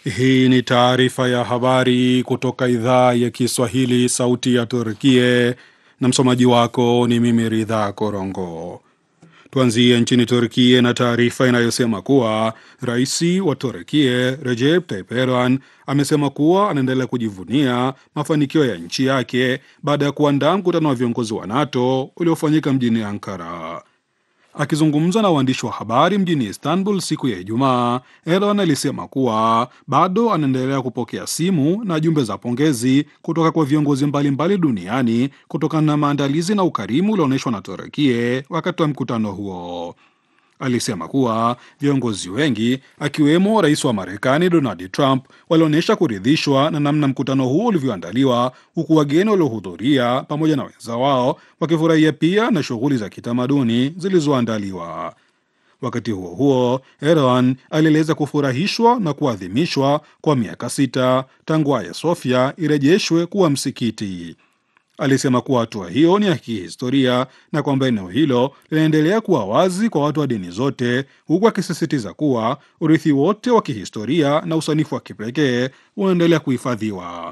Hii ni taarifa ya habari kutoka idhaa ya Kiswahili, sauti ya Turkie, na msomaji wako ni mimi Ridha Korongo. Tuanzie nchini Turkie na taarifa inayosema kuwa rais wa Turkie Recep Tayyip Erdogan amesema kuwa anaendelea kujivunia mafanikio ya nchi yake baada ya kuandaa mkutano wa viongozi wa NATO uliofanyika mjini Ankara. Akizungumza na waandishi wa habari mjini Istanbul siku ya Ijumaa, Erdogan alisema kuwa bado anaendelea kupokea simu na jumbe za pongezi kutoka kwa viongozi mbalimbali duniani kutokana na maandalizi na ukarimu ulioonyeshwa na Turukie wakati wa mkutano huo. Alisema kuwa viongozi wengi akiwemo rais wa Marekani Donald Trump walionyesha kuridhishwa na namna mkutano huo ulivyoandaliwa, huku wageni waliohudhuria pamoja na wenza wao wakifurahia pia na shughuli za kitamaduni zilizoandaliwa. Wakati huo huo, Erdogan alieleza kufurahishwa na kuadhimishwa kwa miaka sita tangu Hagia Sophia irejeshwe kuwa msikiti. Alisema kuwa hatua hiyo ni ya kihistoria na kwamba eneo hilo linaendelea kuwa wazi kwa watu wa dini zote, huku akisisitiza kuwa urithi wote wa kihistoria na usanifu wa kipekee unaendelea kuhifadhiwa.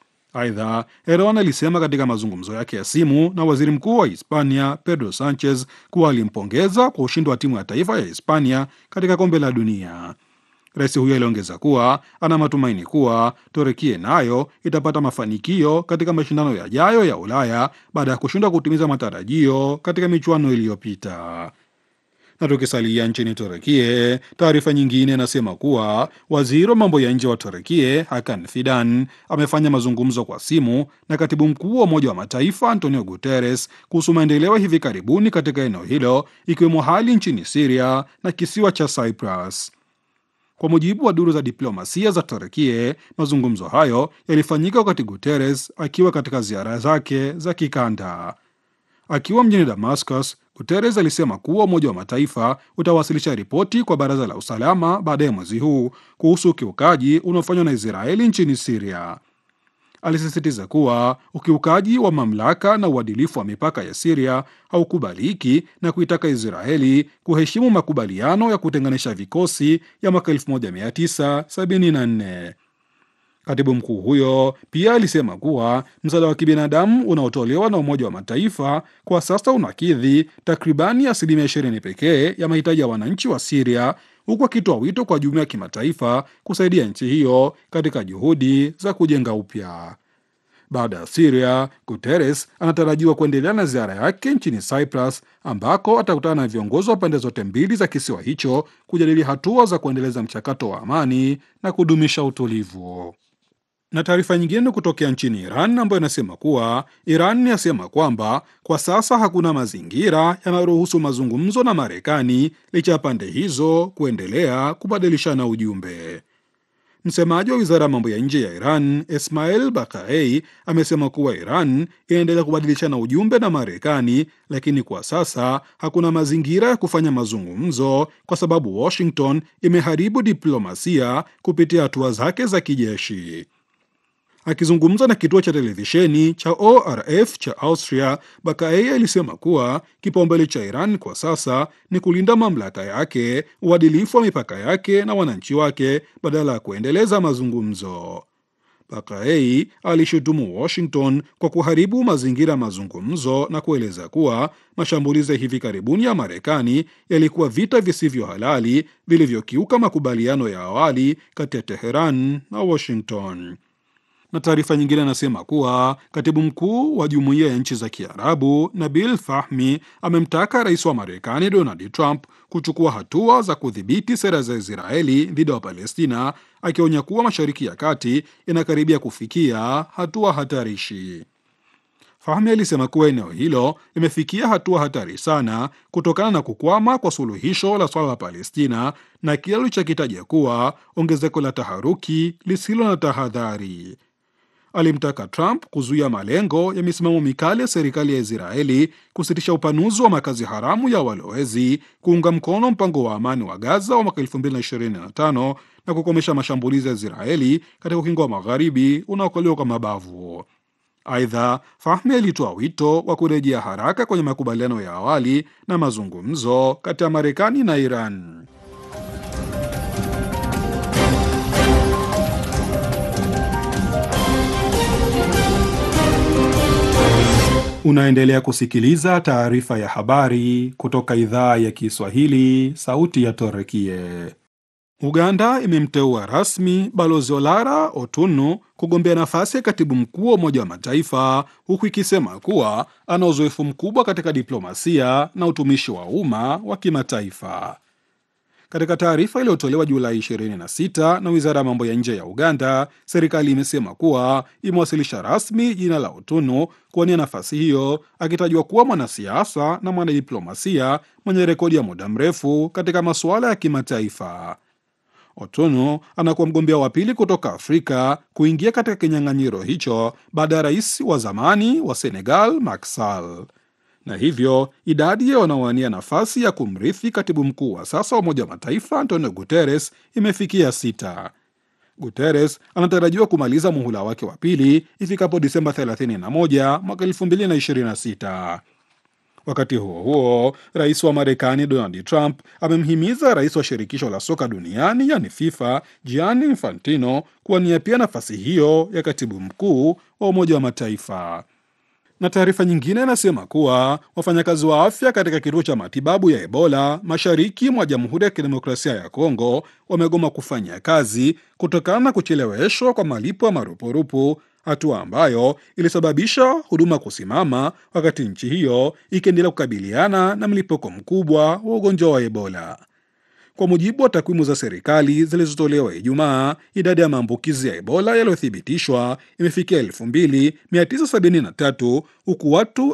Aidha, Erdogan alisema katika mazungumzo yake ya simu na waziri mkuu wa Hispania Pedro Sanchez kuwa alimpongeza kwa ushindi wa timu ya taifa ya Hispania katika kombe la dunia. Rais huyo aliongeza kuwa ana matumaini kuwa Turukia nayo itapata mafanikio katika mashindano yajayo ya Ulaya baada ya kushindwa kutimiza matarajio katika michuano iliyopita. Na tukisalia nchini Turukia, taarifa nyingine inasema kuwa waziri wa mambo ya nje wa Turukia Hakan Fidan amefanya mazungumzo kwa simu na katibu mkuu wa Umoja wa Mataifa Antonio Guterres kuhusu maendeleo hivi karibuni katika eneo hilo, ikiwemo hali nchini Siria na kisiwa cha Cyprus. Kwa mujibu wa duru za diplomasia za Turkie, mazungumzo hayo yalifanyika wakati Guterres akiwa katika ziara zake za kikanda. Akiwa mjini Damascus, Guterres alisema kuwa Umoja wa Mataifa utawasilisha ripoti kwa Baraza la Usalama baadaye mwezi huu kuhusu ukiukaji unaofanywa na Israeli nchini Siria. Alisisitiza kuwa ukiukaji wa mamlaka na uadilifu wa mipaka ya Siria haukubaliki na kuitaka Israeli kuheshimu makubaliano ya kutenganisha vikosi ya mwaka 1974. Katibu mkuu huyo pia alisema kuwa msaada wa kibinadamu unaotolewa na Umoja wa Mataifa kwa sasa unakidhi takribani asilimia 20 pekee ya mahitaji ya wananchi wa Siria, huku akitoa wito kwa jumuiya ya kimataifa kusaidia nchi hiyo katika juhudi za kujenga upya. Baada ya Siria, Guterres anatarajiwa kuendelea na ziara yake nchini Cyprus ambako atakutana na viongozi wa pande zote mbili za kisiwa hicho kujadili hatua za kuendeleza mchakato wa amani na kudumisha utulivu. Na taarifa nyingine kutokea nchini Iran ambayo inasema kuwa Iran yasema kwamba kwa sasa hakuna mazingira yanayoruhusu mazungumzo na Marekani licha ya pande hizo kuendelea kubadilishana ujumbe. Msemaji wa wizara ya mambo ya nje ya Iran Ismail Bakaei amesema kuwa Iran inaendelea kubadilishana ujumbe na Marekani, lakini kwa sasa hakuna mazingira ya kufanya mazungumzo kwa sababu Washington imeharibu diplomasia kupitia hatua zake za kijeshi. Akizungumza na kituo cha televisheni cha ORF cha Austria, Bakaei alisema kuwa kipaumbele cha Iran kwa sasa ni kulinda mamlaka yake, uadilifu wa mipaka yake na wananchi wake badala ya kuendeleza mazungumzo. Bakaei alishutumu Washington kwa kuharibu mazingira ya mazungumzo na kueleza kuwa mashambulizi ya hivi karibuni ya Marekani yalikuwa vita visivyo halali vilivyokiuka makubaliano ya awali kati ya Teheran na Washington na taarifa nyingine anasema kuwa katibu mkuu wa jumuiya ya nchi za Kiarabu Nabil Fahmi amemtaka rais wa Marekani Donald Trump kuchukua hatua za kudhibiti sera za Israeli dhidi ya Wapalestina, akionya kuwa Mashariki ya Kati inakaribia kufikia hatua hatarishi. Fahmi alisema kuwa eneo hilo limefikia hatua hatari sana kutokana na kukwama kwa suluhisho la swala la Palestina na kile alichokitaja kuwa ongezeko la taharuki lisilo na tahadhari. Alimtaka Trump kuzuia malengo ya misimamo mikali ya serikali ya Israeli, kusitisha upanuzi wa makazi haramu ya walowezi, kuunga mkono mpango wa amani wa Gaza wa mwaka 2025 na kukomesha mashambulizi ya Israeli katika ukingo wa magharibi unaokaliwa kwa mabavu. Aidha, Fahmi alitoa wito wa kurejea haraka kwenye makubaliano ya awali na mazungumzo kati ya Marekani na Iran. Unaendelea kusikiliza taarifa ya habari kutoka idhaa ya Kiswahili, sauti ya Torekie. Uganda imemteua rasmi Balozi Olara Otunu kugombea nafasi ya katibu mkuu wa Umoja wa Mataifa, huku ikisema kuwa ana uzoefu mkubwa katika diplomasia na utumishi wa umma wa kimataifa. Katika taarifa iliyotolewa Julai 26 na wizara ya mambo ya nje ya Uganda, serikali imesema kuwa imewasilisha rasmi jina la Otunu kuwania nafasi hiyo, akitajwa kuwa mwanasiasa na mwanadiplomasia mwenye rekodi ya muda mrefu katika masuala ya kimataifa. Otunu anakuwa mgombea wa pili kutoka Afrika kuingia katika kinyang'anyiro hicho baada ya rais wa zamani wa Senegal Macky Sall na hivyo idadi ya wanaowania nafasi ya kumrithi katibu mkuu wa sasa wa Umoja wa Mataifa Antonio Guterres imefikia sita. Guterres anatarajiwa kumaliza muhula wake wa pili ifikapo Disemba 31 mwaka 2026. Wakati huo huo, rais wa Marekani Donald Trump amemhimiza rais wa shirikisho la soka duniani yani FIFA Gianni Infantino kuwania pia nafasi hiyo ya katibu mkuu wa Umoja wa Mataifa na taarifa nyingine inasema kuwa wafanyakazi wa afya katika kituo cha matibabu ya Ebola mashariki mwa Jamhuri ya Kidemokrasia ya Kongo wamegoma kufanya kazi kutokana na kucheleweshwa kwa malipo ya marupurupu, hatua ambayo ilisababisha huduma kusimama, wakati nchi hiyo ikiendelea kukabiliana na mlipuko mkubwa wa ugonjwa wa Ebola. Kwa mujibu wa takwimu za serikali zilizotolewa Ijumaa, idadi ya maambukizi ya Ebola yaliyothibitishwa imefikia 2973 huku watu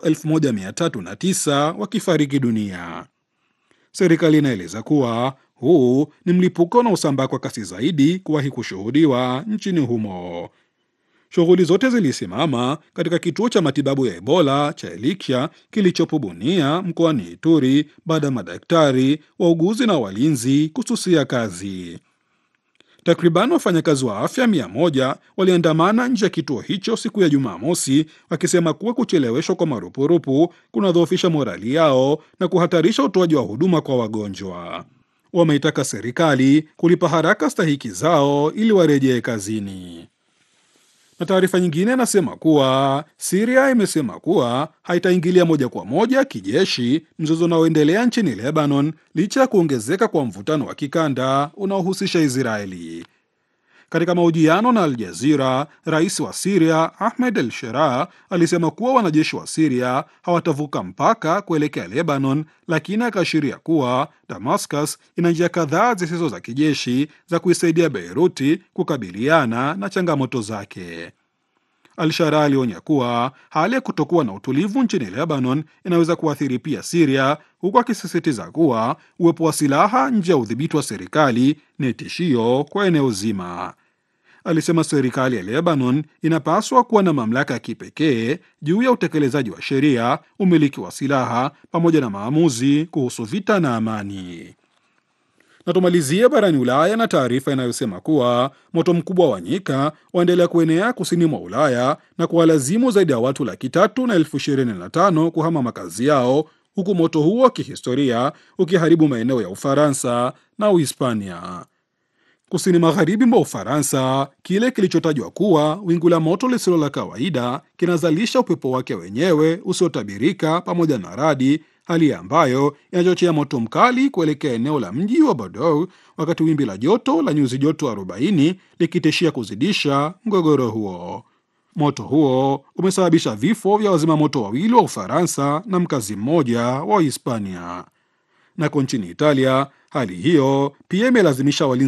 1309 wakifariki dunia. Serikali inaeleza kuwa huu ni mlipuko unaosambaa kwa kasi zaidi kuwahi kushuhudiwa nchini humo. Shughuli zote zilisimama katika kituo cha matibabu ya Ebola cha Elikya kilichopo Bunia mkoani Ituri baada ya madaktari, wauguzi na walinzi kususia kazi. Takriban wafanyakazi wa afya mia moja waliandamana nje ya kituo hicho siku ya Jumamosi wakisema kuwa kucheleweshwa kwa marupurupu kunadhoofisha morali yao na kuhatarisha utoaji wa huduma kwa wagonjwa. Wameitaka serikali kulipa haraka stahiki zao ili warejee kazini na taarifa nyingine inasema kuwa Siria imesema kuwa haitaingilia moja kwa moja kijeshi mzozo unaoendelea nchini Lebanon licha ya kuongezeka kwa mvutano wa kikanda unaohusisha Israeli. Katika mahojiano na Al Jazira, rais wa Siria Ahmed El Shera alisema kuwa wanajeshi wa Siria hawatavuka mpaka kuelekea Lebanon, lakini akaashiria kuwa Damascus ina njia kadhaa zisizo za kijeshi za kuisaidia Beiruti kukabiliana na changamoto zake. Al-Shara alionya kuwa hali ya kutokuwa na utulivu nchini Lebanon inaweza kuathiri pia Siria, huku akisisitiza kuwa uwepo wa silaha nje ya udhibiti wa serikali ni tishio kwa eneo zima. Alisema serikali ya Lebanon inapaswa kuwa na mamlaka ya kipekee juu ya utekelezaji wa sheria, umiliki wa silaha, pamoja na maamuzi kuhusu vita na amani. Na tumalizie barani Ulaya na taarifa inayosema kuwa moto mkubwa wa nyika waendelea kuenea kusini mwa Ulaya na kuwalazimu zaidi ya watu laki tatu na elfu ishirini na tano kuhama makazi yao, huku moto huo wa kihistoria ukiharibu maeneo ya Ufaransa na Uhispania. Kusini magharibi mwa Ufaransa, kile kilichotajwa kuwa wingu la moto lisilo la kawaida kinazalisha upepo wake wenyewe usiotabirika pamoja na radi, hali ambayo inachochea moto mkali kuelekea eneo la mji wa Bordeaux, wakati wimbi la joto la nyuzi joto 40 likitishia kuzidisha mgogoro huo. Moto huo umesababisha vifo vya wazima moto wawili wa Ufaransa na mkazi mmoja wa Hispania. Nako nchini Italia, hali hiyo pia imelazimisha walinzi